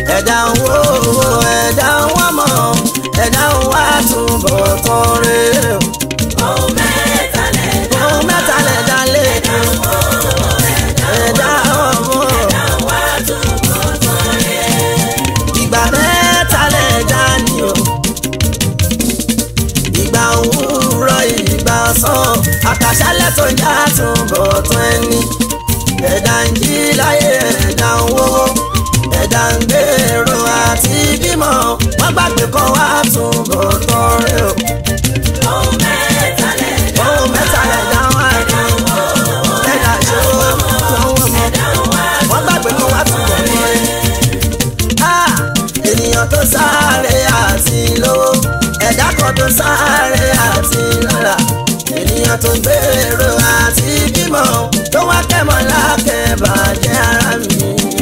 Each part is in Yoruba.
ẹ̀dá ń wo ẹ̀dá ń wá mọ̀ ẹ̀dá ń wá túbọ̀ tán rẹ̀ o. ohun mẹ́ta lẹ̀dá ohun mẹ́ta lẹ̀dá lè ẹ̀dá ń wo ẹ̀dá ọmọ ẹ̀dá ń wá túbọ̀ tán rẹ̀. ìgbà mẹ́ta lẹ̀dá ni o. ìgbà òwúrọ̀ ìgbà ọ̀sán àtàṣálẹ̀ tó já túbọ̀ tán ẹni. ẹ̀dá ń jí láyé ẹ̀dá ń wówó ẹ̀dá ń gbèrò àti bímọ wọ́n gbàgbé kan wá túbọ̀ tán rẹ̀ o. ohun mẹ́ta lẹ̀dá ohun mẹ́ta lẹ̀dá wá ẹ̀dá ń wo ẹ̀dá ṣòwò lọ́wọ́ mọ́ ẹ̀dá ń wá wọ́n gbàgbé kan wá túbọ̀ tán rẹ̀. Ah, ènìyàn tó sáré àti lówó ẹ̀dá kan tó sáré àti lọ́lá ènìyàn tó gbèrò àti bímọ tó wá kẹ́mọ́ lákẹ́bàjẹ́ ara mi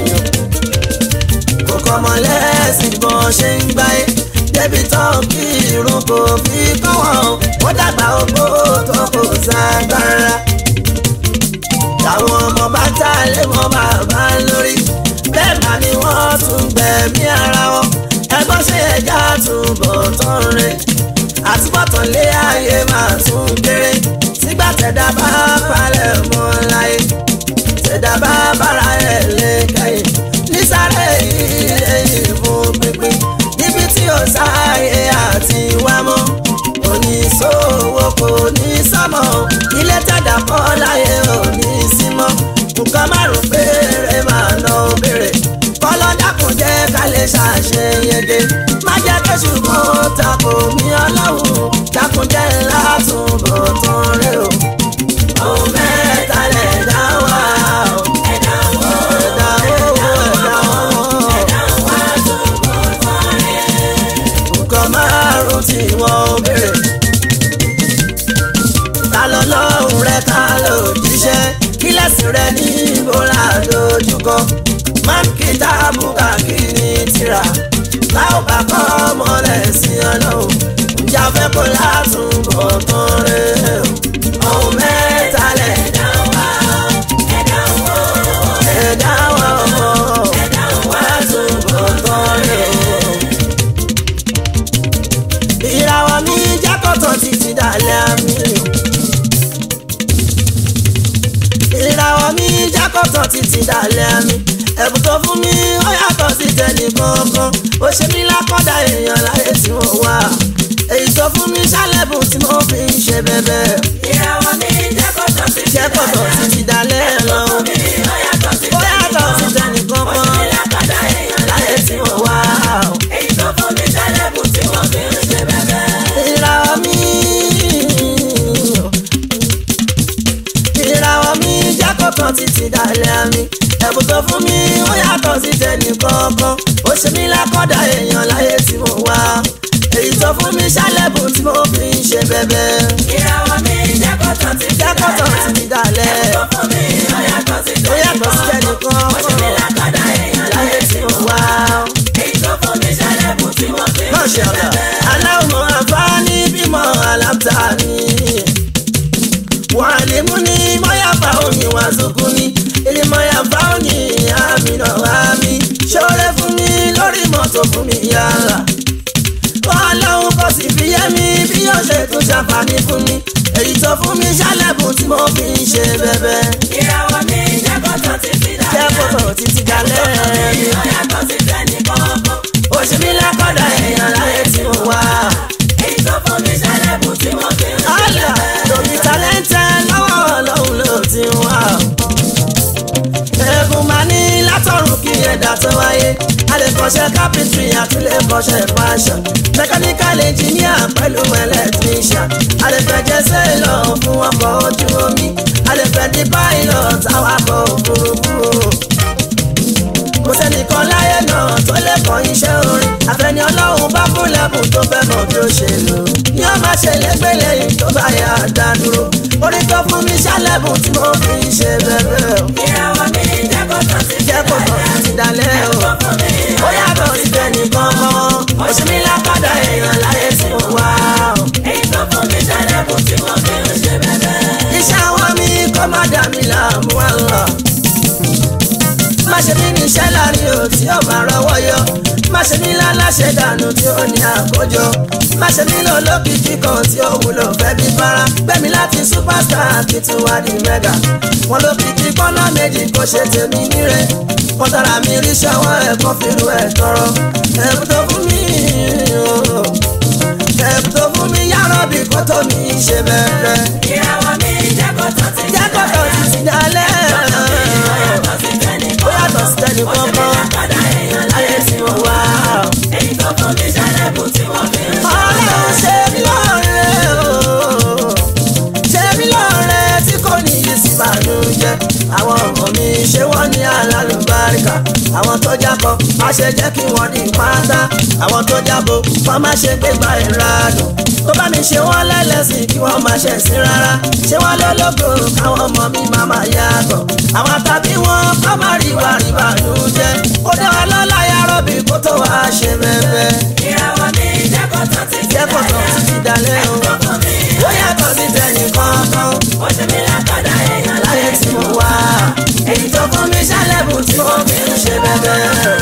kò kọ́mọ lẹ́sìn bọ́n ṣe ń gbáyé débi tán kí irun kò fi kọ́ wọn ó dàgbà ogbó tó kò ságbára táwọn ọmọ bá tá lé wọn bàbá lórí bẹ́ẹ̀ bá ni wọ́n tún gbẹ̀mí ara wọn ẹgbọ́n ṣe ẹja túbọ̀ tán re àtúbọ̀tán lé ayé máa tún kéré sígbà tẹ̀dá bá palẹ̀ mọ́ láyé tẹ̀dá bá bára ẹ̀ lé kẹ́yìn nísàlẹ̀ ilé ìfún pínpín níbi tí ó sáyé àti wá mọ́ oníṣòwò kò ní sọ́mọ́ ilé tẹ̀dá kọ́ láyé ò ní sí mọ́ nǹkan márùn péré máa ná béèrè kọ́lọ́ dákun jẹ́ ká lè ṣàṣeyege má jẹ́ kí ṣùgbọ́n tako mi ọlọ́run dákun jẹ́ látúbọ̀ tán rẹ o. ohun mẹ́ta lẹ̀ dá wá o. ẹ̀dá ń wo ẹ̀dá owó ẹ̀dá ọmọ ẹ̀dá ń wá túbọ̀ tán rẹ̀. nǹkan márùn tí wọ́n béèrè. ta lọ lọ́hùn rẹ ta ló jíṣẹ́ kí lẹ́sìn rẹ ní ìbora dojúkọ. máa kí táàbù káàkiri tìrà láò bá kọ́ mọ́lẹ̀ sí ọlọ́run ìjà fẹ́ kó látúbọ̀ tán rẹ̀ o. ohun mẹ́ta lẹ̀ ẹ̀dá ń wá ẹ̀dá ń wo ẹ̀dá wọn ọmọ ẹ̀dá ń wá túbọ̀ tán rẹ̀ o ìràwọ̀ mi jákòtò títí dalẹ̀ àmì. ìràwọ̀ mi jákòtò títí dalẹ̀ àmì. ẹ̀bùn tó fún mi ó yàtọ̀ sí tẹnì kankan. ó ṣe mí lákọ̀dá èèyàn láyé tí mo wà. èyí tó fún mi ṣálẹ̀bùn tí mo fi ń ṣe bẹ́bẹ́. ìràwọ̀ mi jẹ́ kọ́tọ̀ sí ti jákòtò títí dalẹ̀ lọ. mi ó yàtọ̀ sí ó yàtọ̀ sí tẹnì ó ṣe kankan. mí lákàdá èèyàn láyé tí mo wà. èyí tó fún mi ṣálẹ̀bùn tí wọ́n fi ń ṣe bẹ́bẹ́. ìràwọ̀ mi ìràwọ̀ mi jákòtò títí dalẹ̀ mi ẹ̀bùn tó fún mi ó yàtọ̀ sí tẹnì kankan ó ṣe mí lákọ̀dá èèyàn láyé tí mo wà èyí tó fún mi ṣálẹ̀bùn tí mo fi ń ṣe bẹ́bẹ́ ìràwọ̀ mi jẹ́ kọ́tọ̀ sí ti jákòtò títí dalẹ̀ tó fún mi ó yàtọ̀ sí ó yàtọ̀ sí tẹnì ó ṣe mí kankan lákàdá èèyàn láyé tí mo wà. èyí tó fún mi ṣálẹ̀bùn tí wọ́n fi ń ṣe Masha Allah. bẹ́bẹ́. Aláwọ̀ àǹfààní bímọ alábta ni. Wàlímù ni mọ́yàfà òní wà sókún ni. Ilé mọ́yàfà òní àmì náà wá mi. Ṣọ́rẹ́ fún mi lórí mọ́tò fún mi yàrá. Ọlọ́run kò sì fi yé mi bí yóò ṣe tún ṣàǹfààní fún mi. Èyí tó fún mi ṣálẹ̀bùn tí mo fi ń ṣe bẹ́bẹ́. ìràwọ̀ mi jẹ́ kọ́tọ̀ sí ti Jẹ́ kòtò títí dalẹ́ mi. ó yàtọ̀ sí tẹ́nì kọ̀ọ̀kan. Ó ṣe mí lákọ̀dá èèyàn láyé tí mo wà. èyí tó fún mi ṣálẹ̀bùn tí wọ́n fi ń ṣe Àlà bẹ́bẹ́. lórí tálẹ́ńtẹ́ lọ́wọ́ ọlọ́run ló ti wá. Ẹ̀bùn máa ní látọ̀run kí ẹ̀dá tó wáyé. A lè kọ́ṣẹ́ carpentry àti lè kọ́ṣẹ́ fashion. Mechanical engineer pẹ̀lú electrician. A lè fẹ́ jẹ́ sailor fún ọkọ̀ ojú omi. A lè fẹ́ di pilot awakọ̀ òfurufú kò sẹ́nìkan láyé náà tó lè kọ́ iṣẹ́ orin àfẹ́ni ọlọ́run bá fún lẹ́bùn tó fẹ́ mọ̀ bí ó ṣe lò ní ó má ṣe lẹ́gbẹ́ lẹ́yìn tó bá yà á dá dúró orin tó fún mi ṣálẹ́bùn tí mo fi ń ṣe bẹ́ẹ̀ o ìràwọ̀ mi jẹ́ kọ́tọ̀ sí ti jẹ́ kó tọ̀ sí dalẹ̀ o tó fún mi ó yàtọ̀ sí tẹnìkan mọ́ ó ṣe mí lápàdà èèyàn láyé tí mo wá o èyí tó fún mi ṣálẹ̀bùn tí wọ́n fi ń ṣe bẹ́bẹ́. iṣẹ́ àwọn mi kó má dà mí láàmú àlọ́ má ṣe bí níṣẹ́ láàrin o tí ó máa rọwọ́ yọ ṣe mí láláṣẹ dànù tí ó ní àkójọ má ṣe mí lọ lókìkí kan tí ó wúlò fẹ́ bí fara gbẹ̀mí láti superstar kí tún wá di mega wọn lókìkí kọ́nà méjì kó ṣe tèmi níre wọn tara mi rí ṣọwọ́ ẹ̀kọ́ fìlú ẹ̀ tọrọ ẹ̀bù tó fún mi ooo ẹ̀bù tó fún mi yàrá bí kò tó mi ṣe bẹ̀rẹ̀ ìràwọ̀ mi jẹ́ kó tán ti jẹ́ kó tó ti ti dalẹ̀ ó yàtọ̀ sí tẹ́nì ó yàtọ̀ sí tẹ́nì ó ṣe mí kankan lákàdá èèyàn láyé láyé tí mo wá. èyí tó fún mi ṣẹlẹ̀bù tí wọ́n fi ń ṣe. ọlọ́run ṣe mí lọ́rẹ́ o ṣe mí lọ́rẹ́ tí kò ní yí sí ìbànújẹ́ àwọn ọmọ mi ṣé wọ́n ní alálùbáríkà àwọn tó jábọ̀ má ṣe jẹ́ kí wọ́n di pátá àwọn tó jábọ̀ wọ́n má ṣe gbégbá ìradùn tó bá mi ṣe wọ́n lẹ́lẹ́sìn kí wọ́n má ṣe sí rárá ṣé wọ́n lólógo káwọn ọmọ mi má má yàtọ̀ àwọn tàbí wọn kọ́ má rí wà rí ìbànújẹ́ ó dá wa lọ́lá yàrá bí kó tó wá ṣe bẹ́ẹ̀ ìràwọ̀ mi jẹ́ kó tán ti ti jẹ́ kó tó dalẹ̀. ti dalẹ̀ o. tó fún mi ó yàtọ̀ sí tẹ̀yìn kankan ó ṣe mí lákàdá èèyàn láyé láyé tí mo wá. èyí tó fún mi ṣálẹ̀bù tí mo fi ń ṣe bẹ́ẹ̀.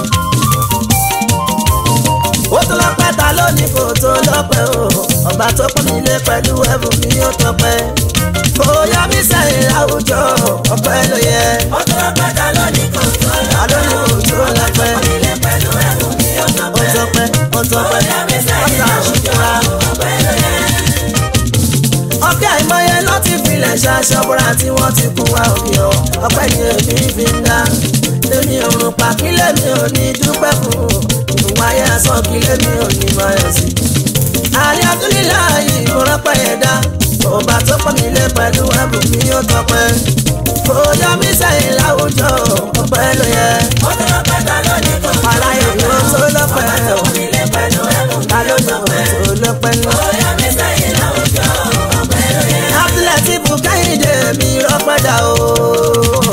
ó tó lọ́pẹ́ ta lónìí kò tó lọ́pẹ́ o ọba tó pọ́n mi lé pẹ̀lú ẹ̀bùn mi ó tọpẹ́. kò yọ mí sẹ́yìn láwùjọ ọpẹ́ ló yẹ. ó tó pátá lónìí kò tó ta lónìí kò tó lọ́pẹ́. ilé pẹ̀lú ẹ̀rù mi ó ó tọpẹ́. tọpẹ́ ó tọpẹ́ ó yà mí sẹ́yìn ọ̀tá láwùjọ àṣùkúra. ọpẹ́ ló yẹ. ọ̀pẹ́ àìmọye ló ti filẹ̀ ṣaṣọ́bùrà tí wọ́n ti kú wa òkè ọ̀ ọpẹ́ ni èmi fi ń dá èmi òrùn pa kílẹ̀ mi ò ní dúpẹ́ fún ìwà ayé asán kílẹ̀ mi ò ní mọ ẹ̀ sí. àlẹ́ abúlílà yìí mo rọ́pẹ́ yẹn dá ọba tó pọ̀ mí lé pẹ̀lú ẹ̀bùn mi ó tọpẹ́ kò yọ mí sẹ́yìn láwùjọ ọpẹ́ ló yẹ ó tó pátá lónìí kò tó aláyé ló tó lọ́pẹ́ ọ̀ ilé pẹ̀lú ẹ̀rù mi ta ló ní kò tó lọ́pẹ́ lọ. ó yà mí sẹ́yìn láwùjọ ọpẹ́ ló yẹ. Abdulati Bukayide mi rọpẹ́dà o.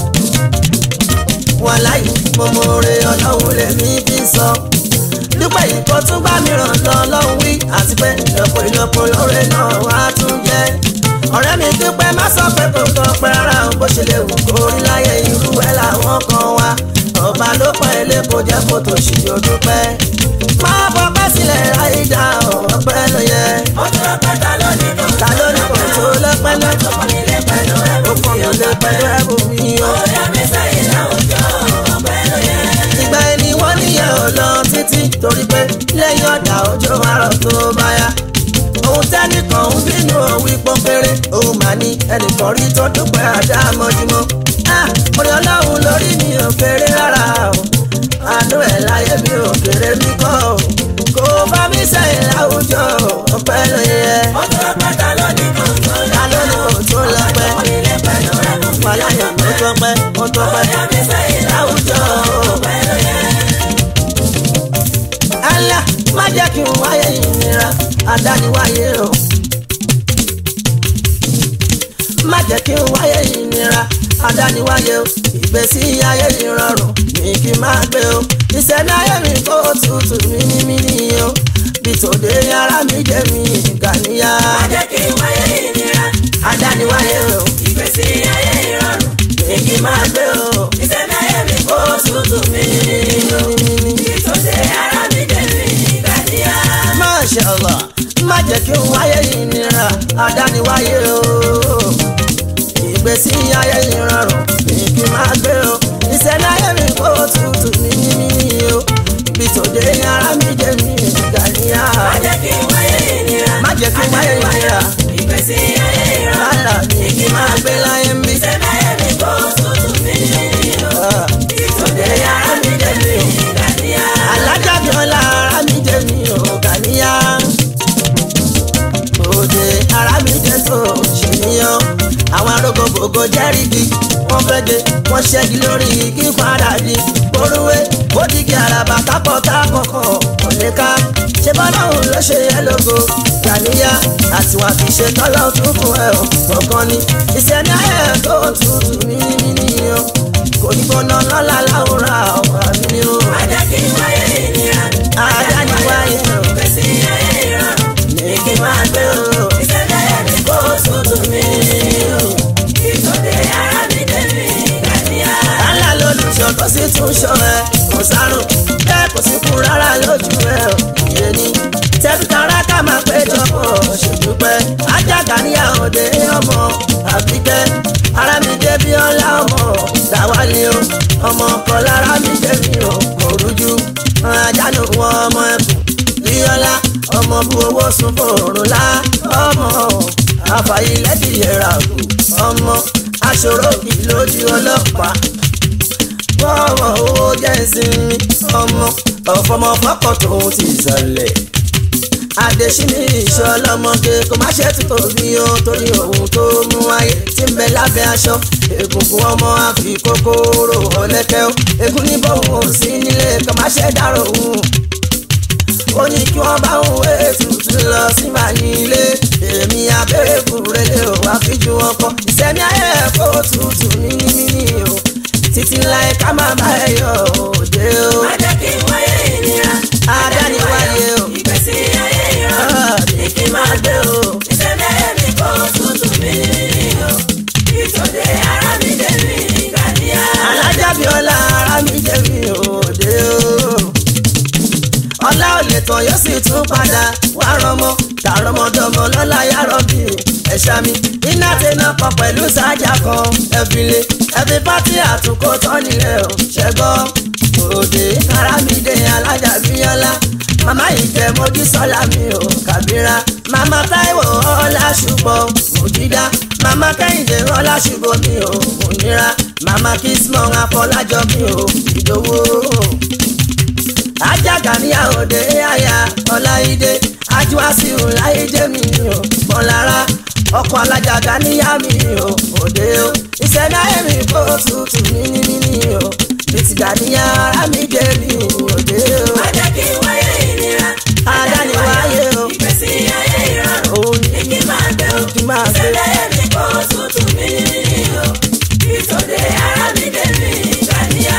Wọ́n láyé mo mọ oore ọlọ́run lèmi fi sọ. Dúpẹ́ yìí kò tún bá mi ràn lọ lọ́hùn wí àti pé ìlọ́pọ̀ ìlọ́pọ̀ lóore náà wá tún jẹ́. Ọ̀rẹ́ mi dúpẹ́ má sọ pé kò tọ́ pẹ́ rárá o bó ṣe lè wù kó rí láyé irú ẹ̀ làwọn kan wá. Ọba ló pọ̀ ilé kò jẹ́ kó tó ṣì yóò dúpẹ́. Má bọ́pẹ́ sílẹ̀ ráyé dá ọ̀pẹ́ ló yẹ. ó tó pátá lónìí kò Ta ló ní kò tó lọ́pẹ́ lọ́tọ̀? ilé pẹ̀lú ẹ̀rù ó kọ́ mi lé pẹ̀lú ẹ̀bùn mi o. ó yà mí sẹ́yìn láwùjọ ọpẹ́ ló yẹ. ìgbà ẹni wọ́n níyẹn ò lọ títí torí pé lẹ́yìn ọ̀dà òjò àrọ̀ tó bá yá. ohun tẹ́nìkan ń bínú òwì pọ́npẹ́rẹ́ òun mà ní ẹnìkan rí tó dúpẹ́ àdá mọ́júmọ́. orí ọlọ́run lórí mi ò kéré rárá o àánú ẹ̀ láyé mi ò kéré mi kọ́ o kò bá mi sẹ́yìn láwùjọ ọpẹ́ ló yẹ. ó tó pátá lónìí kò tó ta ló ní kò tó lọ́pẹ́ ilé pẹ̀lú ẹ̀rù mi wàláyà ó tọpẹ́ ó ó tọpẹ́ yà mí sẹ́yìn láwùjọ. ọpẹ́ ló yẹ. Allah má jẹ́ kí n wáyé ìnira àdániwáyé o. má jẹ́ kí n wáyé ìnira àdániwáyé o. ìgbésí ayé ìrọ̀rùn ní kí n máa gbé o. ìṣẹ̀lẹ̀ ayé mi kó tutù mímímí o. bí tòde ara mi jẹ́ mi gàníyà. má jẹ́ kí n wáyé ìnira àdániwáyé o. ìgbésí ayé ìrọ̀rùn ní kí n máa gbé o. ìṣẹ̀lẹ̀ ayé mi kó tutù mí ìtòsí ara mi dé mi ìgbàdíyà. Masha Allah má jẹ́ kí n wáyé ìnira àdániwáyé o. ìgbésí ayé ìrọ̀rùn ní kí n máa gbé o. ìṣẹ̀lẹ̀ ayé mi kó tutù ní mímí o. bí tòde ara mi jẹ́ mi gàníyà. má jẹ́ kí n wáyé ìnira má jẹ́ kí n wáyé ìnira ìgbésí ayé ìrọ̀rùn rárá ní kí n máa gbé láyé ń bí. ìṣẹ̀lẹ̀ ayé mi kó tutù mí ìtòsí ara mi dé mi ìgbàdíyà. alájà bí ọlá ara mi jẹ́ mi ò gàníyà. òde ara mi jẹ́ tó ṣe níyàn. àwọn arógógógó jẹ́rìí wọ́n fẹ́ de wọ́n ṣẹ́gi lórí kí padà di borúwé ó dìgì àràbà kápọ̀ kákọ̀kọ̀ kò lè ká ṣé bọ́láhùn ló ṣe é lógo gàníyà àtiwà kì í ṣe tọ́lọ́ tún fún ẹ ò gbọ̀ngàn ni ìṣẹ́ni ayé tó tutù mímí nìyẹn kò ní gbóná lọ́la láwùrán àwọn àmì ni ó má jẹ́ kí n wáyé ìnira àdániwáyé o ìgbésí ayé ìrọ̀rùn ní kí n máa gbé o ìṣẹ̀lẹ̀ ayé mi kó tutù mí ìtòsí ara mi dé mi ìgbàdíyà. Allah lolùṣọ́ tó sì tún ṣọ́ ẹ kò sárùn bẹ́ẹ̀ kò sí kún rárá lójú ẹ̀ ò ìyẹn ni tẹ́bítàrá ká máa péjọ pọ̀ ṣèdúpẹ́ ajága ní àòdè ọmọ àbíkẹ́ ara mi dé bí ọlá ọmọ dáwálé o ọmọ kan lára mi dé mi ò kò rújú ajánu wọn ọmọ ẹkùn bíọ́lá ọmọ bu owó sun fòrùn lá ọmọ àfàyílẹ́dì yẹra kù ọmọ aṣòro kì lójú ọlọ́pàá wọ́wọ́ owó jẹ́ ìsinmi ọmọ ọ̀fọmọ fọ́kọ̀ tóun ti sọlẹ̀ adesini ìṣọlọmọge kò má ṣe tó bí o torí ohun tó mú ayé tí ń bẹ lábẹ́ aṣọ egungun ọmọ àfi kòkòrò ọlẹ́kẹ́ o egun ní bóun ò sí nílé kò má ṣe dárò òun ó ní kí wọ́n bá òun wé tuntun lọ sí màyín ilé èmi abẹ́rẹ́ kúrẹ́lẹ́ ò wá fi ju wọn kọ ìsẹ́mi ayé ẹ̀kọ́ tutù níní o títí láì ká má bá ẹ yọ òde o. má jẹ́ kí n wáyé ìnira. adániwáyé o ìgbésí ayé ìrọ̀rùn ní kí n máa gbé o. ìṣẹ̀lẹ̀ mi kò tútù mí o. ìtòdè ara mi dé mi gàdíyà. alájàbíọ́lá ara mi jẹ́ mi òde o. ọlá ò lè tàn yóò sì tún padà wá rọmọ tààrọmọdọmọ lọ́la yàrá bí ẹ̀ṣá mi iná tẹná kan pẹ̀lú sájà kan ẹ̀fìlẹ̀ ẹ̀fì pátí àtúnkò tán nílẹ̀ ò ṣẹ́gbọ́ òde ara mi dé alájàbíọ́lá màmá ìjẹ́ mojú sọ́lá mi ò kàbíra màmá táíwò ọlá ṣùgbọ́n òjìdá màmá kẹ́hìndé ọlá ṣùgbọ́n mi ò òníra màmá kismọ̀ afọlájọ mi ò ìdòwò ajaga ní àòdè àyà ọláìdé ajuwasiu láìdé mi ò mọ̀lára ọkọ̀ alájàgà níyà mi ò òde o ìṣẹ̀dá èmi kò tutù níní o ìtìgbà níyà ara mi dé mi òde o má jẹ́ kí n wáyé ìnira. adániwáyé o ìgbésí ayé ìrọ̀rùn òun ní kí n máa gbé o. kí n máa gbé ìṣẹ̀lẹ̀ mi kò tútù mí o. ìtòdè ara mi dé mi gàdíyà.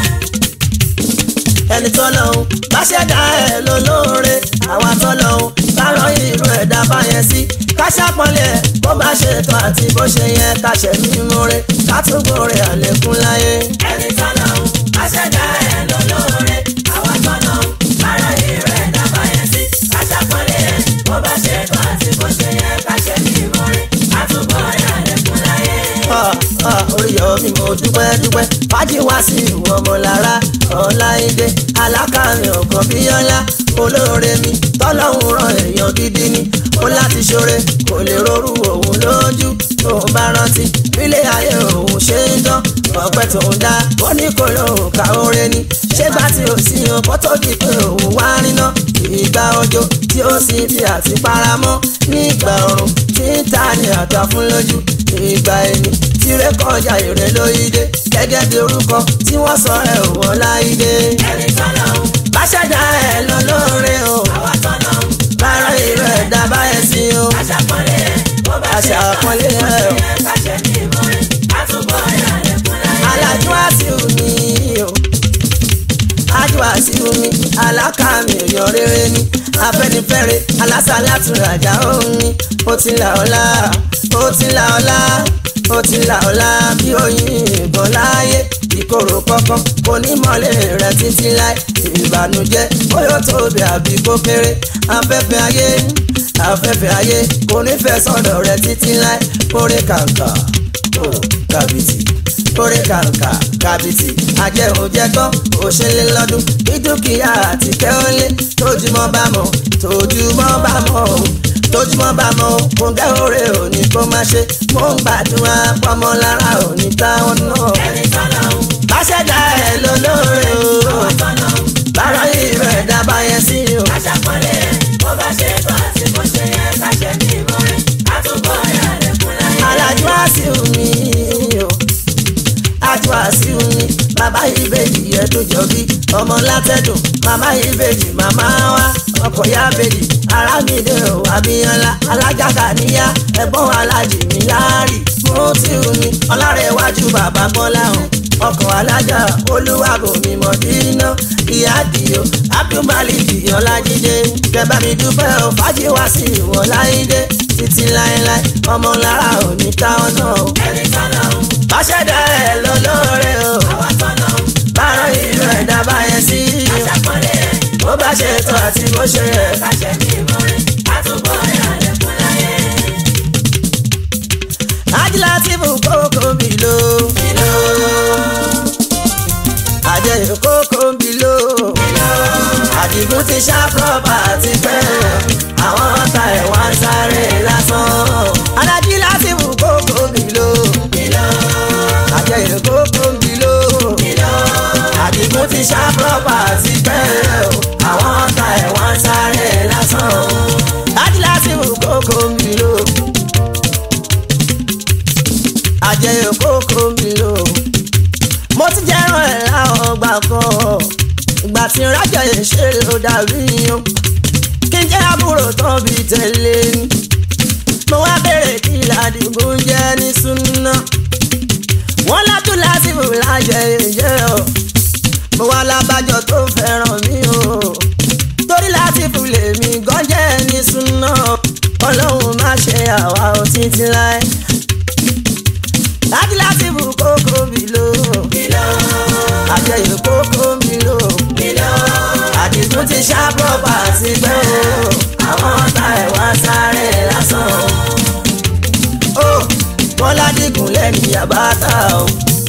ẹni tó lọ́hùn bá ṣẹ̀dá ẹ̀ lólóore àwa tó lọ́hùn bá rán irú ẹ̀dá báyẹn sí ká ṣàpọ̀lẹ̀ bó bá ṣe tán àti bó ṣe yẹ ká ṣe mímú re ká tún gbòòrè àlékún láyé. ẹni tọ́nà ń aṣẹ́dá ẹ̀ lólóore àwọn tọ́nà ń bára ìrẹ́ dábà yẹn sí aṣàpọ̀lẹ̀ ẹ̀ bó bá ṣe tó àti bó ṣe yẹ ká ṣe ní ìmọ̀rin àtúbọ̀ ìrànlẹ́kùn láyé. Ah, ah, oríyọ mi mo dúpẹ́ dúpẹ́ fájì wá sí ìwọ̀n ọmọ lára ọláìdé alákàrin ọ̀kan bíyọ́lá olóore mi tọ́lọ́hún ràn èèyàn gidi ni ó láti ṣoore kò lè rorú òun lójú tóun bá rántí bílé ayé òun ṣe ń dán ọpẹ́ tóun dá ó ní kò lóun ká oore ni ṣé gbà tí ò sí yan kó tó di pé òun wá níná ìgbà òjò tí ó sì fi àti paramọ́ nígbà ọ̀run tí ń ta ni àtà fún lójú ìgbà ẹni tí ré kọjá ìrè lóyídé gẹ́gẹ́ bí orúkọ tí wọ́n sọ ẹ̀ wọ́n láyídé. ẹni tọ́nà ń bá ṣẹ̀dá ẹ̀ lọ lóore o àwọn tọ́nà ń bára ìrè ẹ̀dá báyẹn sí o aṣàpọ̀lẹ̀ ẹ̀ bó bá ṣe tó Aṣàpọ́nlé àti bó ẹ̀ ṣe o. yẹ ká ṣe ní ìmọ̀rin àtúbọ̀ ìrànlẹ́kùn láyé. alájú àṣìwò mi o ájú àṣìwò mi alákàmì èèyàn rere ni afẹ́nifẹ́re alásàlátúrajà òun ni ó ti là ọ́ lá ó ti là ọ́ lá ó ti là ọ́ lá bí oyin ìbọn láàyè ìkorò kọ̀ọ̀kan kò ní mọ́lẹ̀ rẹ̀ títí láì ìbànújẹ́ bóyá tóbi àbí kó kéré afẹ́fẹ́ ayé afẹ́fẹ́ ayé kò ní fẹ́ sọ̀dọ̀ rẹ̀ títí láì kórè kàǹkà ó kàbìtì kórè kàǹkà kàbìtì àjẹhùnjẹgbọ́n òṣèlè lọ́dún bí dúkìá àti kẹ́hólé tójúmọ́ bá mọ̀ tójúmọ́ bá mọ̀ o tójúmọ́ bá mọ̀ o kò gẹ́ òré òní kó má ṣe mò ń gbàdúrà pọ́mọ lára òní táwọn náà. ẹni tọ́nà ń bá ṣẹ̀dá ẹ̀ lólóore o àwọn tọ́nà ń bára ìrọ̀ ẹ̀dá bá yẹn sí o. aṣàpọ̀lẹ̀ ẹ̀ bó bá ṣe tó àti bó ṣe yẹ ká ṣe ní ìmọ̀rin àtúbọ̀ ìrànlẹ́kùn láyé. alájú àṣìwò mi o ajú àṣìwò mi bàbá ìbejì ẹdùn jọbí ọmọ látẹdùn màmá ìbejì màmá wa ọkọ ya bejì arámìdé o abíyànlá alájàgà níyà ẹ̀gbọ́n alájì mi láàrì mo ti hù ní ọlárẹ̀wájú bàbá bọ́lá hàn ọkọ̀ alájà olúwàbòmí mọ̀dínà ìyá àdìo abdulmaliki ọlájídé kẹbà mi dúpẹ́ ò fàájì wá sí ìwọ̀n láìdé títí láéláé ọmọ lára òní táwọn náà o ẹni tọ́nà ń bá ṣẹ̀dá ẹ̀ lólóore o àwọn tọ́nà ń bá kárọ̀ ìlú ẹ̀dá báyẹn sí. aṣàpọ̀lé ẹ̀ bó bá ṣe tó àti bó ṣe yẹ. káṣẹ́ mi ìmọ̀re àtúbọ̀ ẹ̀ àlékún láyé. ajílá tí bù kókó ń bì ló. àjẹyìn kókó ń bì ló. àdìgún ti ṣá pọ́pà ti pẹ́. àwọn ọ̀tá ẹ̀ wá ń sáré lásán. alájílá tí bù kókó ń bì ló. àjẹyìn kókó ń bì ló. àdìgún ti ṣá pọ́pà ti pẹ́. àwọn ọ̀tá ẹ̀ wá ń sáré lásán. ajílá tí bù kókó ń bì ló àjẹyò kókó mi lò mo ti jẹ́ràn ẹ̀ láwọn ọgbà kan ìgbà tí rájọ yẹn ṣe ló dàbí yan kí n jẹ́ àbúrò tán bí tẹ̀lé ni mo wá bèrè kí ládìgún jẹ́ ní súná wọ́n látún lásìkò lájẹ ìjẹ́ o mo wá lábàjọ tó fẹ́ràn mi o torí lásìkò lèmi gan jẹ́ ní súná ọlọ́run má ṣe àwa ò títí láé láti láti bù kókó mi lò. àjẹyìn kókó mi lò. àdìgún ti ṣá pọ́pà sí pé o. àwọn ọ̀tá ẹ̀ wá sáré lásán. ó wọ́n ládìgún lẹ́yìn àbáta o.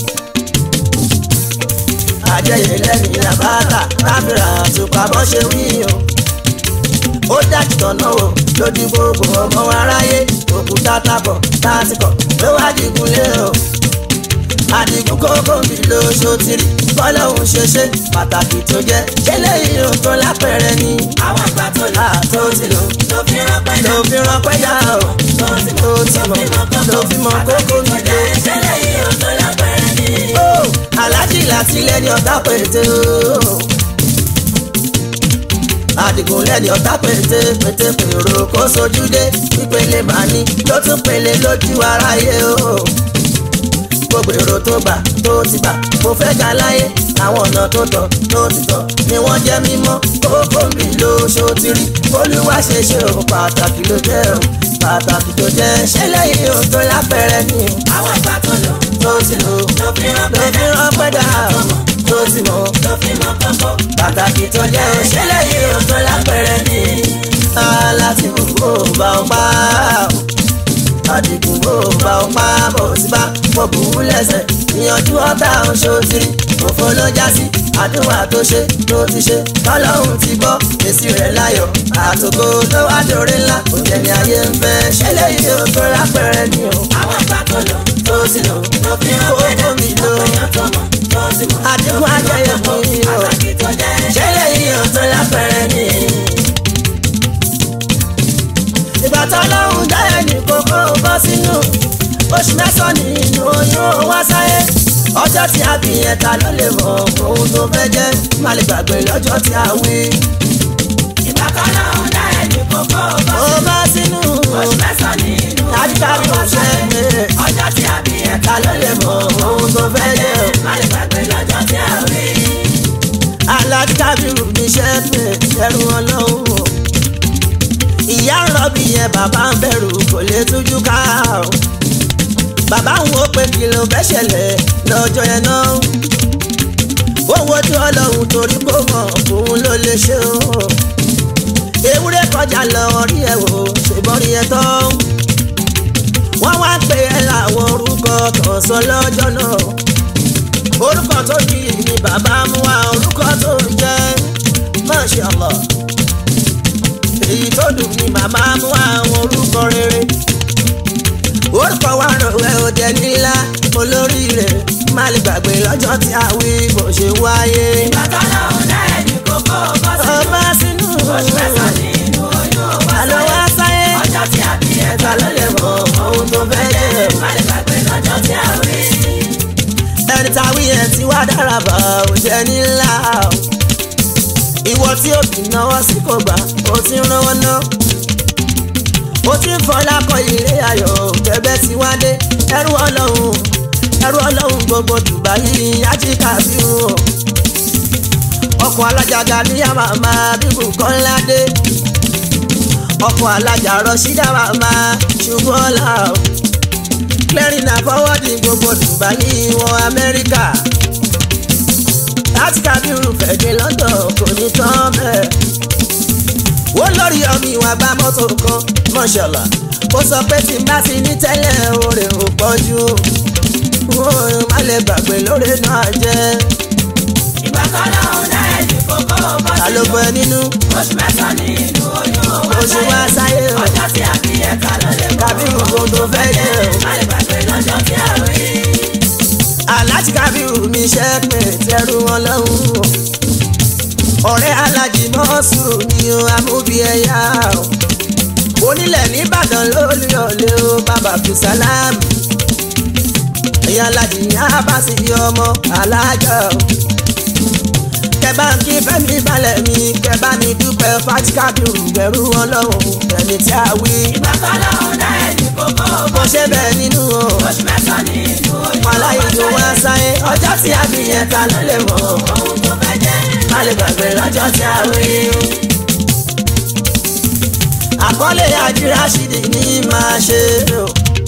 àjẹyìn lẹ́yìn àbáta káfíńrà àtùpà bọ́ ṣe wí o. ó dájú tọ̀nà o lójú gbogbo ọmọ aráyé òkúta tábọ̀ tásìkọ̀ ló wá dìgún lé o. àdìgún kókó mi ló ṣòtìrì bọ́lọ́hún ṣe ṣe pàtàkì tó jẹ́ ṣẹlẹ̀ yìí ó tó lápẹ̀rẹ̀ ni. àwọn àgbà tó lò àtó ti lò tó fi rọpẹ́ ló fi ránpẹ́ yá o tó ti tó ti mọ̀ ló fi mọ̀ kókó mi lò. ìṣẹ̀lẹ̀ yìí ó tó lápẹ̀rẹ̀ ni. ó aláàjì láti lẹ́ni ọ̀tá pété o. àdìgún lẹ́ni ọ̀tá pété pété pèrò kó sojú dé ìpele màní ló tún pele lójú aráyé o. gbogbo èrò tó gbà tó ti gbà mo fẹ́ ga láyé àwọn ọ̀nà tó tọ̀ tó ti tọ̀ ni wọ́n jẹ́ mímọ́ kókó mi ló ṣòtìrí olúwa ṣe ṣe o pàtàkì ló jẹ́ o pàtàkì tó jẹ́ ṣẹlẹ̀ yìí o tó lápẹ̀rẹ̀ ni o àwọn àgbà tó lò tó ti lò tó fi ló rọpẹ́ fi ránpẹ́ dà o tó ti mọ̀ tó fi mọ kókó. pàtàkì tó jẹ́ òṣèlè yìí ó tó lápẹ̀rẹ̀ ni. aláti gbogbo bá ọ pa àdìgún bò bá ọ pa bò sí bá mo bù ú lẹ́sẹ̀ ìyànjú ọ̀tá oṣooṣìrì òfò ló já sí àdúrà tó ṣe tó ti ṣe tọ́lọ́hún ti gbọ́ èsì rẹ̀ láyọ̀ àtòkò tó wá dòre ńlá òjẹ̀ ni ayé ń fẹ́ ṣẹlẹ̀ yìí ó tó lápẹ̀rẹ̀ ni o àwọn àgbà tó lò tó sì lò tó fi rọpẹ́ kókó mi lò ọ̀pẹ̀yàn tó mọ̀ tó sì mọ̀. àdìgún ajẹyẹ fún yìí o pàtàkì tó jẹ́ ṣẹlẹ̀ yìí ó tó lápẹ̀rẹ̀ ni. ìgbà tó lọ́hùn dá ẹnì kókó bọ́ sínú oṣù mẹ́sàn-án nínú oyún wá sáyé ọjọ́ tí a bí yẹn ta ló lè mọ ohun tó fẹ́ jẹ́ má lè gbàgbé lọ́jọ́ tí a wí. ìgbà kan náà ń dá ẹni kókó bọ́ ó bá sínú oṣù mẹ́sàn-án nínú dájúdá bí mo ṣe é ọjọ́ tí a bí ẹ̀ka ta ló lè mọ ohun tó fẹ́ jẹ́ má lè gbàgbé lọ́jọ́ tí a rí. alájábìrù níṣẹ́ pé ẹrù ọlọ́run o ìyá ń rọ́bì yẹn bàbá ń bẹ̀rù kò lè tújú ká o bàbá ń wo pé kí ló fẹ́ ṣẹlẹ̀ lọ́jọ́ yẹn náà ó wojú ọlọ́run torí kó mọ̀ òun ló lè ṣe o ewúrẹ́ kọjá lọ rí ẹ wò ṣèbọn rí ẹ tán wọ́n wá pè é láwọn orúkọ kan sọ lọ́jọ́ náà orúkọ tó yí ni bàbá mú wá orúkọ tó ń jẹ́ Masha Allah èyí tó dùn ni màmá mú wá àwọn orúkọ rere orúkọ wa rọwẹ́ òde nílá olóríire má lè gbàgbé lọ́jọ́ tí a wí bó ṣe wáyé. ìgbà kan náà ń dá ẹni kókó bọ́ ọba sínú oṣù mẹ́sàn-án nínú oyún wá àlọ́ wá sáyé ọjọ́ tí a bí ẹ̀ka ẹ̀ka ló lè mọ ohun tó fẹ́ jẹ́. má lè gbàgbé lọ́jọ́ tí a rí. ẹni tá a wí yẹn ti wá dára bá ò jẹ́ nílá o. ìwọ tí ó fi náwó sí kò gbà ó ti ń rán ná. ó ti ń fọlá kọ ilé ayọ̀ tẹ́bẹ́ ti wá dé ẹrú ọlọ́run ẹrú ọlọ́run gbogbo Dubai ajíkà bí wọn. ọkọ̀ alájàgà ní àmàmà bíbù kọ́ládé. ọkọ̀ alájà rọ̀ṣídà màmá ṣùgbọ́n ọ̀la o clearing and forwarding gbogbo Dubai wọ Amẹ́ríkà láti kábírù fẹ̀dé london kò ní tán bẹ́ẹ̀. ó lórí ọmọ ìwà bá mọ́tò kan mọ́ṣọ́lá ó sọ pé tí n bá ti ní tẹ́lẹ̀ oore ò pọ̀jù ó má lè gbàgbé lóore náà jẹ́. ìgbà kan lọ́hùn dá ẹ̀jú kókó bọ́ ta ló sínú. bọ ẹ nínú oṣù mẹ́sàn-án ní inú oyún ó wá oṣù wá sáyé o ọjọ́ tí a fi ẹ̀ka ló lè mọ̀. kábírù kò tó fẹ́ jẹ́ o. má lè gbàgbé lọ́jọ́ tí a rí. alájí kábírù mi ṣe pé tẹrù wọn lọ́hùn o. ọ̀rẹ́ alájí mọ́sù ni o amúbi ẹ̀yà o. onílẹ̀ nìbàdàn lórí ọ̀lẹ́ o bàbá fìsàlámù. ẹ̀yà alájí ní abasi ọmọ alájà o. kẹbà ń kí fẹ́mi balẹ̀ mi kẹbà ní dúpẹ́ fati kábírù bẹ̀rù wọn lọ́hùn ẹni tí a wí. ìgbà kan lọ́hùn dá ẹ̀jú kókó mo bọ́ ṣe bẹ́ẹ̀ nínú o. oṣù mẹ́sàn-án ní inú oyún ó wá aláìjó wá sáyé ọjọ́ tí a bí yẹn ta ló lè mọ̀ ọ́. ohun tó fẹ́ jẹ́. má lè gbàgbé lọ́jọ́ tí a rí o. àkọlé àjírásídì ní máa ṣe o.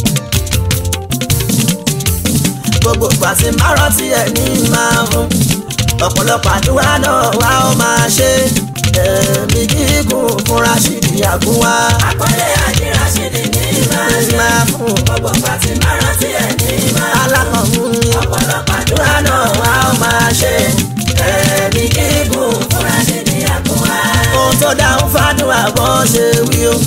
gbogbo pàṣẹ márùn tí ẹ ní máa fún. ọ̀pọ̀lọpọ̀ àdúrà náà wá ó máa ṣe. ẹ̀mí gígùn fún Rashidi àgúnwá. àkọlé àjírásídì ní máa ní ṣe. máa fún gbogbo pàtì márùn tí ẹ̀ ní máa. alákọ̀ọ́mú ni. ọ̀pọ̀lọpọ̀ àdúrà àdúrà náà wá ó máa ṣe. ẹ̀mí gígùn fúnra ṣe ní àkúwá. ohun tó dáhùn fàdúrà bọ́ ṣe wí o.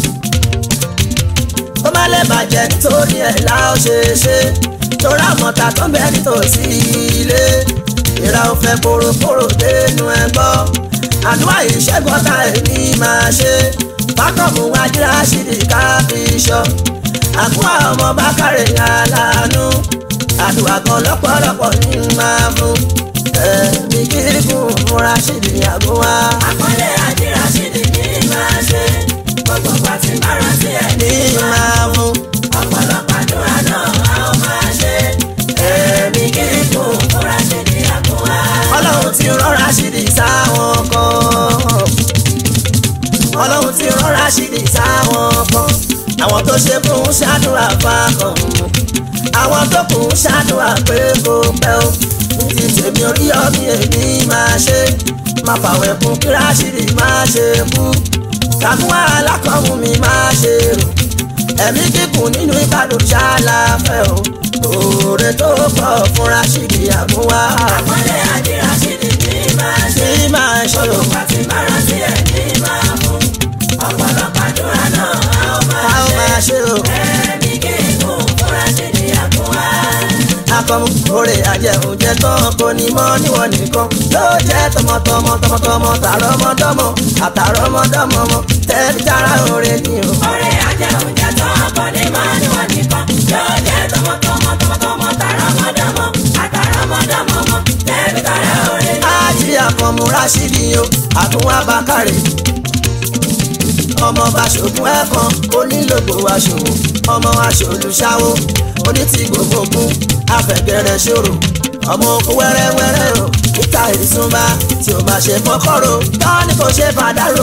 ó má lè bàjẹ́ nítorí ẹ̀ la ó ṣe ṣe torí àmọ́ta tó ń bẹ nítòsí ilé ìra ò fẹ́ kórókóró dénú ẹ gbọ́ àdúrà ìṣẹ́gun tá èmi máa ṣe fákọ̀mù wájúra ṣìdí káfíṣọ́ àkúwà ọmọ bákàrẹ̀ aláàánú àdúrà kan lọ́pọ̀lọpọ̀ ní máa fún ẹ̀mí gígùn fúnra ṣìdí àgúnwá àkọlé àjírásídì ní máa ṣe. gbogbo pàtì márùn tí ẹ̀ ní ní máa. máa fún. ọ̀pọ̀lọpọ̀ àdúrà náà a ó máa ṣe. ẹ̀mí gígùn fúnra ṣe ní àkúwá. ọlọ́run ti rọra ṣìdì sáwọn kan ọlọ́run ti rọra ṣìdì sáwọn kan àwọn tó ṣe fún ṣàdúrà fákan àwọn tó kù ṣàdúrà pé kò pẹ́ o ní ti tèmi orí ọmọ èmi máa ṣe má fàwẹ̀ kún kí Rashidi máa ṣe kú kàkún alákọ̀ọ́mù mi máa ṣe rò ẹ̀mí kíkùn nínú ìbàdàn ṣáláfẹ́ o òòrè tó pọ̀ fún Rashidi àmúwá àkọlé àjírásídì ní máa ṣe. ṣé máa ṣe o gbogbo pàtì márùn tí ẹ̀ ní máa mú. ọ̀pọ̀lọpọ̀ àdúrà náà a ó a máa ó ṣe. máa ṣe o ẹ̀mí gígùn fúnra ṣe ní àkúwá. akọmu òrè àjẹun jẹ tán kò ní mọ níwọ̀n nìkan ló jẹ́ tọmọtọmọ tọmọtọmọ tààrọmọdọ́mọ àtàrọmọdọ́mọ mọ tẹbi tára òrè ni o. ọ̀rẹ́ ajẹunjẹ tó akọni máa ní wọn nìkan yóò jẹ́ tọmọtọmọ tọmọtọmọ tàrọmọdọmọ àtàrọmọdọmọ mọ tẹbi tàrẹ òrè ni. ájí àkànmú Rashidi o àtúnwá bákàrẹ̀ ọmọ bàṣogún ẹ̀kan onílògbò aṣòwò ọmọ aṣòlùṣàwò onítì gbogbogbò afẹ̀gẹ̀rẹ̀ ṣòro ọmọ okun wẹ́rẹ́wẹ́rẹ́ o níta ìsúnba tí o bá ṣe fọ́kọ́rọ́ tán ni kò ṣe fàdárò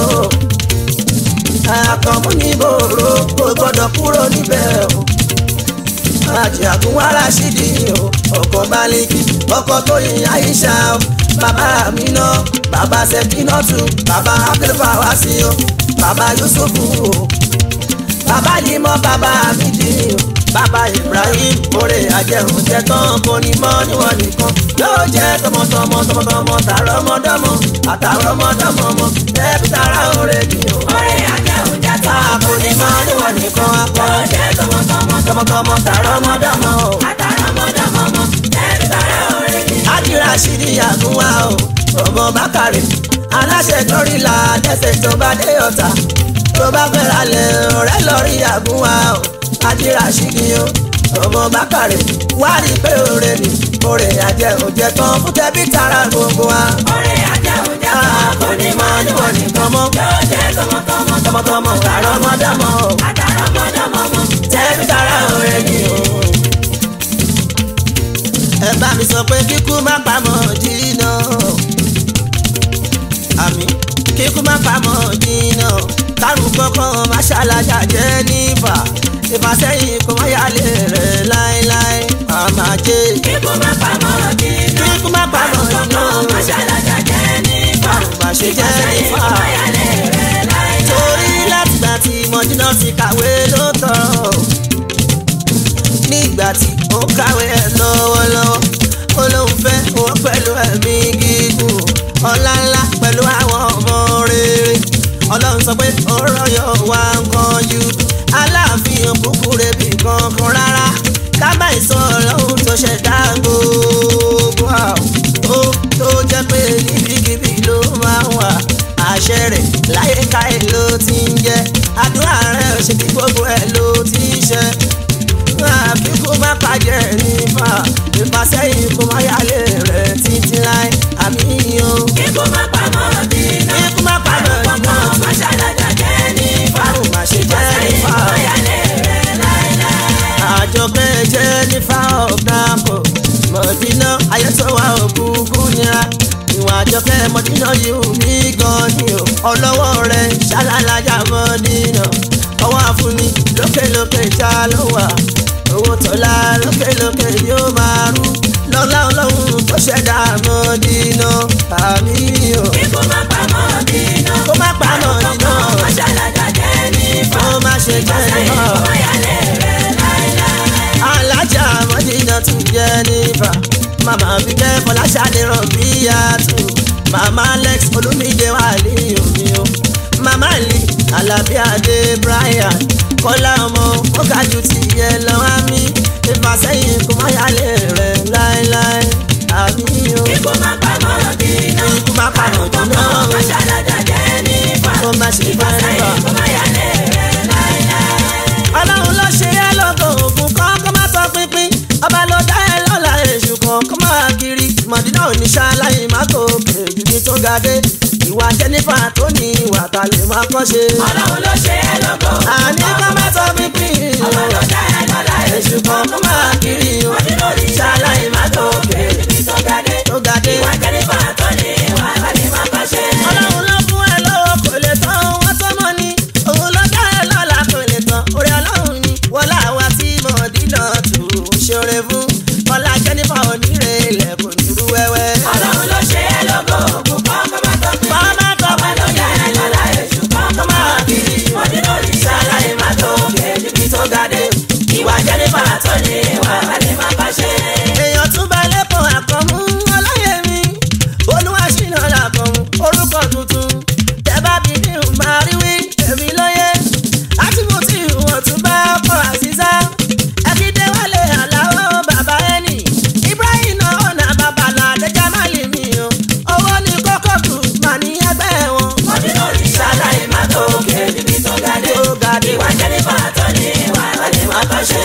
àkànmú ní bòrò kò gbọ́dọ̀ kúrò níbẹ̀ o àjì àkúnwá Rashidi o ọkọ̀ balẹ̀kì ọkọ̀ tó yin Aisha o bàbá mi náà bàbá Sẹ́kínọ́tù bàbá Abdulfawasi o bàbá Yusufu o bàbá Limọ bàbá Amidi o bàbá Ibrahim oore àjẹun jẹ tán kò ní mọ níwọ̀n nìkan yóò jẹ tọmọtọmọ tọmọtọmọ tààrọmọdọ́mọ àtàrọmọdọ́mọ mọ tẹbi tara oore ni o ọ̀rẹ́ ajẹunjẹ tó kò ní mọ níwọ̀n nìkan akọ yóò jẹ́ tọmọtọmọ tọmọtọmọ tààrọmọdọ́mọ o. àtàrọmọdọmọ mọ tẹbi tàrẹ òrè ni. Ájí Rashidi àgúnwá o ọmọ bákàrẹ̀ aláṣẹ dọ́rìlà dẹ́sẹ̀ tó bá dé ọ̀tà tó bá fẹ́ra lẹ̀ ọ̀rẹ́ lọ́rí àgúnwá o Ájí Rashidi o ọmọ bákàrẹ̀ wá rí pé òre ni òre àjẹ òjẹ tán fún tẹbí tara gbogbo wa. ọ̀rẹ́ ajẹunjẹ tó akọni máa ní wọn nìkan nìkan mọ́ yóò jẹ́ tọmọtọmọ tọmọtọmọ tààrọ mọ́dámọ́ o àtàrọmọdọmọ mọ tẹbí tara òre ni o. ẹ bá mi sọ pé kíkú má pamọ́ dínà àmì kíkú má pamọ́ dínà kárùn kankan má ṣàlàjà jẹ́ nífà ìfàsẹ́yìn kò má yálé rẹ̀ láéláé àmàjẹ́ kíkú má pamọ́ dínà. kó má pa mọ̀ nínú Máṣálájà jẹ́ nípa. bá ṣe jẹ́ nífà. Ìfàyàlẹ̀ rẹ̀ láéláé. torí látìgbà tí mọ̀dínà ti kàwé ló tọrọ nígbà tí ó kàwé ẹ̀ lọ́wọ́lọ́wọ́ ó lóun fẹ́ owó pẹ̀lú ẹ̀mí gígùn ọlá ńlá pẹ̀lú àwọn ọmọ rere ọlọ́run sọ pé ó rọ̀yọ̀ wá nǹkan ju aláàfin òkúkú rebi kankan rárá kábà ìsọ ọlọ́run tó ṣẹ̀dá gbogbo ó tó jẹ́ pé níbikíbi ló máa ń wà àṣẹ rẹ̀ láyé káyé ló ti ń jẹ́ àdúrà rẹ̀ ṣe kí gbogbo ẹ̀ ló ti ń ṣe àfi kó má pàjẹ́ nípa ìfàsẹ́yìn kó má yálé rẹ̀ títí láì àmì o. Ikú má pa Mọ̀dínà. Ikú má pa Mọ̀dínà. Àrùn máṣálájà jẹ́ nípa. Àrùn má ṣe jẹ́ nípa. Ìfàyàlẹ̀ rẹ̀ láéláé. àjọpẹ́ jẹ́ nífa ọ̀gbàpọ̀ mọ̀dínà ayẹ́tọ́wà òkùnkùn nira ìwà àjọpẹ́ mọ̀dínà yìí mí gan ni o ọlọ́wọ́ rẹ̀ ṣálálàjà mọ̀dínà ọwọ́ àfúnni lókèlókè já ló wà owó tọ́lá lókèlókè yóò máa rú lọ́lá ọlọ́run tó ṣẹ̀dá mọ̀dínà àmì o Ikú má pa Mọ̀dínà. kó má pa mọ̀dínà Àrùn máṣálájà jẹ́ nípa. kó má ṣe jẹ́ nípa. Ìfàyàlẹ̀ rẹ̀ láéláé. alájà mọ́dínà tún jẹ́ nífà màmá bíkẹ́ fọláṣadé rọ̀bí yàtọ̀ màmá alex olúmídé wà ní omi o màmá lee alábí adé brian kọ́lá ọmọ ó ga jù ti yẹ lọ́wọ́ mi ìfàsẹ́yìn kò má yálé rẹ̀ láéláé àmì o Ikú má pa Mọ̀dínà. ikú má pa mọ̀dínà Àrùn máṣálájà jẹ́ nípa. kó má ṣe bá nífà. Ìfàyàlẹ̀ rẹ̀ láéláé. ọlọ́run ló ṣe é lọ́gọ̀ ògùn kan kó má tọ́ pínpín ọba ló dá ẹ lọ́la èṣù kan kó má kiri mọ̀dínà oníṣà láyé má tó kejì ní tó ga dé ìwà jẹ́nífà tó ní ìwà ta lè má kọ́ ṣe. Ọlọ́run ló ṣe é lógo. àní kó má tọ́ pínpín Ọba ló dá ẹ lọ́lá èṣù kan kó má kiri Ọdún lórí ṣáláì má tó kéré níbi tó ga dé. tó ga dé. Ìwà jẹ́nífà tó ní ìwà àbálí má bá ṣe. ọlọ́run ló fún ẹ lọ́wọ́ kò lè tán wọ́n tó mọ́ ni òun ló dá ẹ lọ́la kò lè tán orí ọlọ́run ni wọ́n láwa tí mọ̀dínà tù ú ṣoore fún kọ́lá jẹ́nífà onírè ilẹ̀ kò ní rú wẹ́wẹ́. Ọlọ́run ló ṣe é lógo. Ògùn kan kọ́ má tó kéré. Bàbá tó Ọba ló dá ẹ lọ́lá èṣù kan kọ́ má kiri. Ọdún lórí ṣáláì má tó kéré níbi tó ga dé. Ìwà jẹ́nífà tó ní ìwà àbálí má bá ṣe. èèyàn tún bá lẹ́kọ̀ọ́ àkànmú ọlọ́yẹ mi olúwa ṣìnà làkànmú orúkọ tuntun tẹ́ bá bí ní máa rí wí èmi lóye àti mo ti wọ̀n tún bá ọkọ̀ àṣìṣá ẹ̀kídé wálé àláwọ̀ bàbá ẹnì ibrahim náà ọ̀nà babalà àdéjà má lè mí o owó ní kókó kù mà ní ẹgbẹ́ wọn. Ọdún lórí ṣáláì má tó kéré níbi tó ga dé. tó ga dé Ìwà jẹ́nífà tó ní ìwà àbálí má bá ṣe.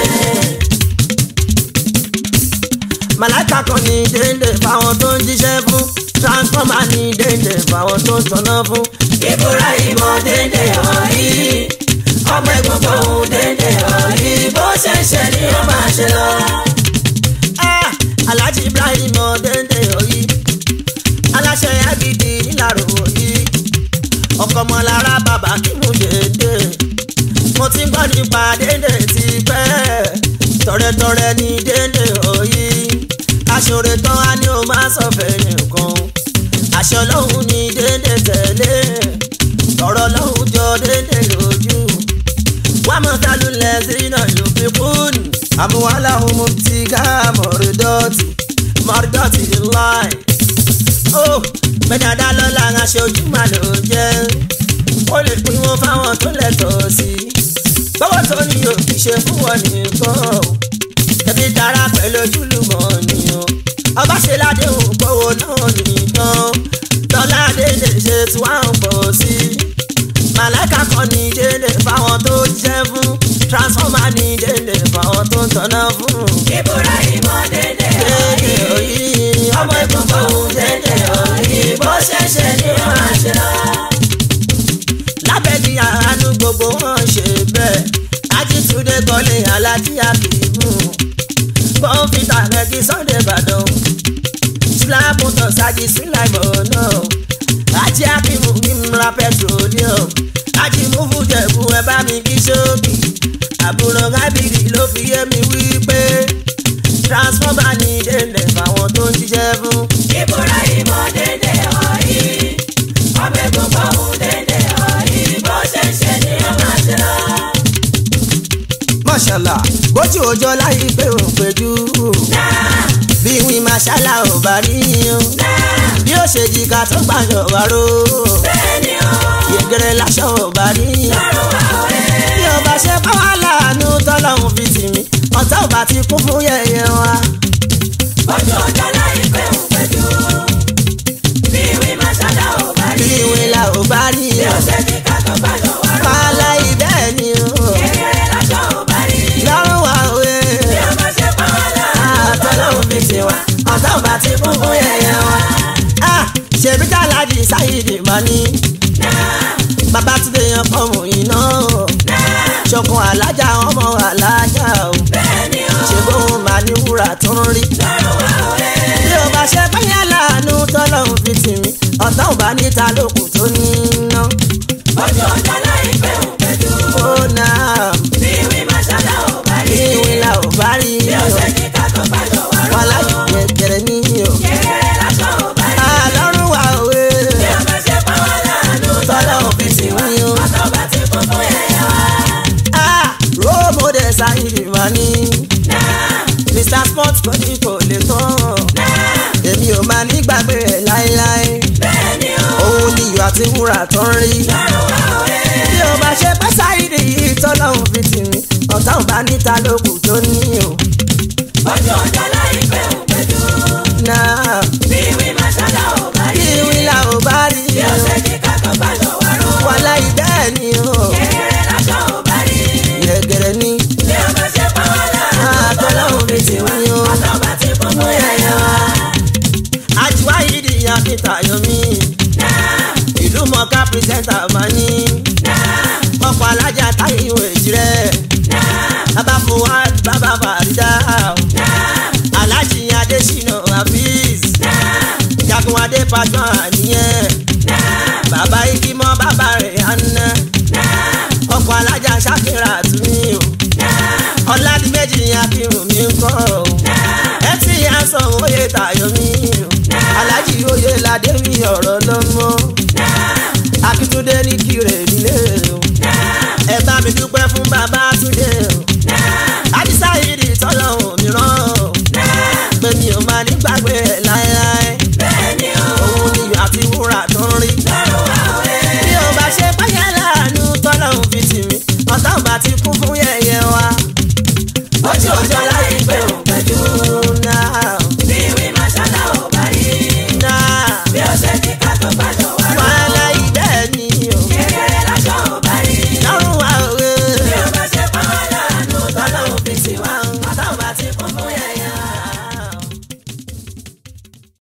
màláìka kan ní déndé fáwọn tó ń jíṣẹ́ fún transformer ní déndé fáwọn tó ń tọ́nà fún. ìbúra ìmọ̀ dédé ọ̀rí ọmọ egungun ohun dédé ọ̀rí bó ṣe ń ṣe ni ó máa ṣe lọ. Ah, alhaji ibrahim ọdẹndẹ òyì aláṣẹ agidi nílàró òyì ọkọmọlára bàbá kí mú dédé mo ti gbọ́ nípa dédé ti pẹ́ tọrẹtọrẹ ní dédé òyì aṣọre tán á ní o máa sọ fẹ́yìn kan àṣẹ ọlọ́run ní dédé tẹ̀lé ọ̀rọ̀ ọlọ́run jọ dédé lójú wàmọ̀tálù lẹ́sìn náà yóò fi kún àmúwálà ohun tí ká mọ̀rọ̀dọ́tì mọ̀rọ̀dọ́tì láì. ó gbẹ̀dàdà lọ́la aṣojú mà ló jẹ́ ó lè pín wọn fáwọn tó lẹ́tọ̀ọ́ sí i. gbọ́wọ́ tó ní òkì ṣe fún wọn nìkan o ẹbí dára pẹ̀lú ojúlùmọ̀ ni o ọba ṣe ládéhùn gbọ́wọ́ náà nìkan lọ́lá dédé ṣe tí wọ́n ń pọ̀ sí i màláìka kan ní dédé fáwọn tó jẹ́ fún transformer ní dédé fáwọn tó ń tọ́nà fún. ìbúra ìmọ̀ dédé dédé ọ̀rí òyì ọmọ egungun ohun dédé ọ̀rí bó ṣe ń ṣe ni ó máa ṣe lọ. lábẹ́ ní àánú gbogbo wọn ṣe bẹ́ẹ̀ ajítunde kọ́lé alájí àkìmù bọ́ǹfìtà rẹ̀gí sunday ìbàdàn ṣùlápùtọ̀ ṣáàjì síláìmọ̀ náà ajé àkìmù mímúra petroleum ajì múfù jẹ̀bù ẹ bá mi kí sókì àbúrò rábìrì ló fi yé mi wí pé transformer ní délẹ̀ fáwọn tó ń ṣiṣẹ́ fún. ìbúra ìmọ̀ dédé ọ̀yí ọbẹ̀ gbogbo ohun dédé ọ̀yí bó ṣe ń ṣe ni ó máa ṣe lọ. mọ̀ṣálà bójú òjò láyé pé ò péjú. bí wí màṣálà ò bá rí yín. bí ó ṣe jìkà tó gbàyàn wá ró. bẹ́ẹ̀ni o yẹgẹrẹ láṣọ ò bá rí yín. lọ́rùn wa ọ̀rẹ́. bí ó bá ṣe bá wà láàánú tọ́lọ́hún fi tì mí. ọ̀tá ò bá ti kún fún yẹ̀yẹ́ wa. ojú ọjọ́ láyé pé òun pẹ̀jú. bí ìwé máa ṣáda ò bá bí rí. wí là ò bá rí bí ó yín. ṣe ní ká tó gbàjọ wá rọ. wàhálà ibẹ̀ ni o. kékeré láṣọ ò bá rí. lọ́rùn wa òwe. bí ó bá ṣe pa wá láàánú. àtọ́lọ́hún fi tì wá. ọ̀tá ò bá ti kún fún yẹ̀yẹ́ wa. Ah, ṣèbí kálájì sáyidì máa ní. Babátúndé yan fọ́ọ̀mù iná o. ṣọkun alájà ọmọ alájà o. bẹ́ẹ̀ni o ṣe bóun máa ní wúrà tó ń rí. lọ́rùn wa ọ̀rẹ́. bí o bá ṣe báyà láàánú tọ́lọ́hún fi tì mí ọ̀tá ò bá níta lókun tó ní iná. ojú ọjọ́ láyé pé òun pẹ̀jú. ó náà bí ìwé máa ṣáda ò bá kí rí. ìwé la ò bá rí bí ó o. ṣe ní ká tó gbàjọ wá rọ. wọn láyé gẹ̀gẹ̀rẹ̀ ní o. kékeré láṣọ ò bá rí. àlọ́run wa òwe bí ó bá ṣe pa wá láàánú. tọ́lọ́hún fi tì mí o. ọ̀tọ̀ bá ti kún fún yẹ̀yẹ́ wa. Ah, role model sáyidì máa ní. Mr Sport kò ní kò lè tán. èmi ò máa ní gbàgbé ẹ̀ láéláé. bẹ́ẹ̀ni o òun ni iyọ̀ àti wúrà tó ń rí. lọ́rùn wa ọ̀rẹ́. bí o bá ṣe pẹ́ sáyidì yìí tọ́lọ́hún fi tì mí ọ̀tá ò bá níta lókun tó ní o. ojú ọjọ́ láyé pé òun pẹ̀jú. náà bí ìwé máa ṣáda ò bá kí rí. wíńlá ò bá rí bí ó o. ṣe ní ká tó gbàjọ wá rọ. wàhálà ibẹ̀ ni o. kékeré láṣọ ò bá rí. yẹ̀gẹ̀rẹ̀ ni bí ó bá ṣe pa wá láàánú. àtọ́lọ́hún fi tì mí o. ọ̀tọ̀ bá ti kún fún yẹ̀yẹ́ wa. àjùwá yìí di akíta yomi. ìlú mọ̀ká pírẹsẹ̀ntà máa ní. ọkọ̀ alájà táyé ìwé tirẹ̀. bàbá fuad bàbá farida. alájì adésínà hafiz. jagun adé pàjọ́ àníyàn. bàbá ikimọ́ bàbá rẹ̀ àná. ọkọ̀ alájà ṣàkírà tún ní o. ọ̀làdìmẹ́jì akírun mi ń kọ́ o. ẹ ti yà sọ oyè tayọ mi o. alájì oyè ládé mi ọ̀rọ̀ lọ́mọ. akíntúndé ní kírè nílé o. ẹ bá mi dúpẹ́ fún bàbá túndé o. àdìsá yìí di tọ́lọ́hún mìíràn o. pé mi ò máa ní gbàgbé ẹ̀ láéláé. bẹ́ẹ̀ni o òun ni iyọ̀ àti wúrà tó ń rí. lọ́rùn wa ọ̀rẹ́. bí o bá ṣe báyà láàánú tọ́lọ́hún fi tì mí ọ̀tá ò bá ti kún fún yẹ̀yẹ́ wa. ojú ọjọ́